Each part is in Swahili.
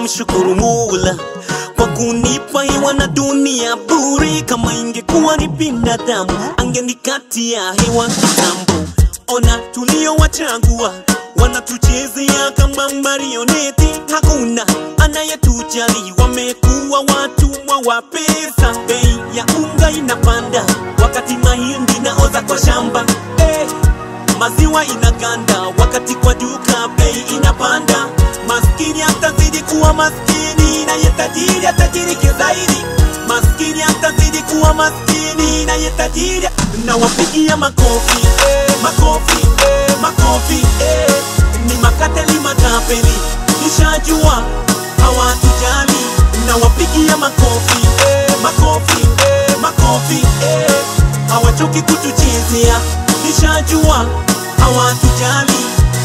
namshukuru Mola kwa kunipa hewa na dunia bure. Kama ingekuwa ni binadamu angenikatia hewa kitambo. Ona tuliowachagua wanatuchezea kama marioneti, hakuna anayetujali. Wamekuwa watumwa wa pesa, bei ya unga inapanda wakati mahindi naoza kwa shamba eh. Maziwa inaganda wakati kwa duka bei inapanda. Maskini atazidi kuwa maskini na yetajiri atajirike zaidi. Maskini atazidi kuwa maskini na yetajiri. Na wapigia makofi eh, makofi eh, makofi eh. Ni makateli matapeli, nishajua hawatujali. Na wapigia makofi eh, makofi eh, makofi eh. Hawachoki kutuchezea, nishajua hawatujali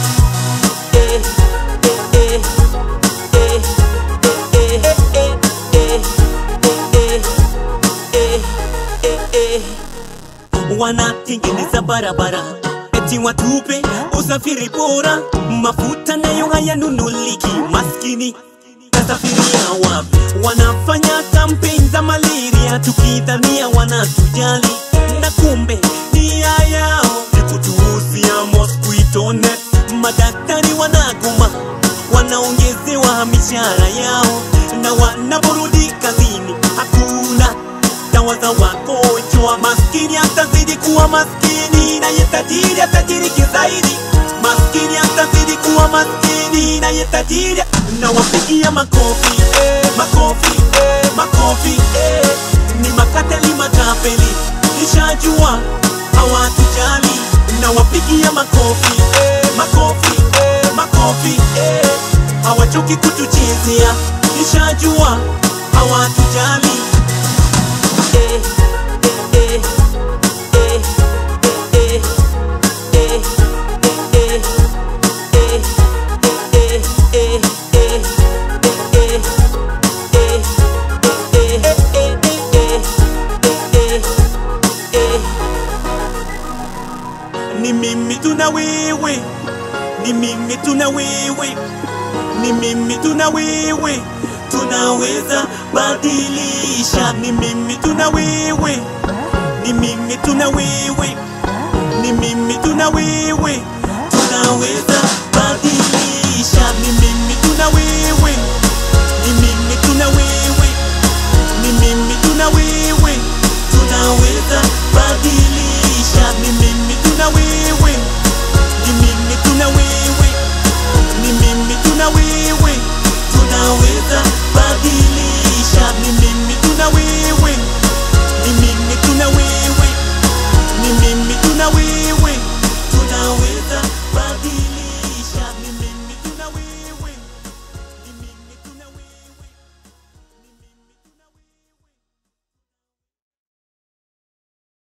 eh, eh, eh, eh, eh, eh, eh, eh, eh, eh, eh. Wanatengeneza barabara eti watupe usafiri bora, mafuta nayo hayanunuliki, maskini tasafiria wapi? Wanafanya kampeni za malaria tukidhania wanatujali, na kumbe nia yao ni kutuuzia mosquito net. Madaktari wanagoma, wanaongezewa mishahara yao, na wanaporudi kazini hakuna dawa za wagonjwa. Maskini atazidi kuwa maskini na yetajiri atajirike zaidi. Maskini atazidi kuwa maskini na yetajiri. Na wapigia makofi eh, makofi eh, makofi eh. Ni makateli matapeli, nishajua hawatujali. Na wapigia makofi eh, makofi eh, makofi eh. Hawachoki kutuchezea, nishajua hawatujali eh, eh, eh, eh, eh, eh, eh, eh, eh, eh, eh, eh, ni mimi tuna wewe, ni mimi tuna wewe, ni mimi tuna wewe, tunaweza badilisha. Ni mimi tuna wewe, ni mimi tuna wewe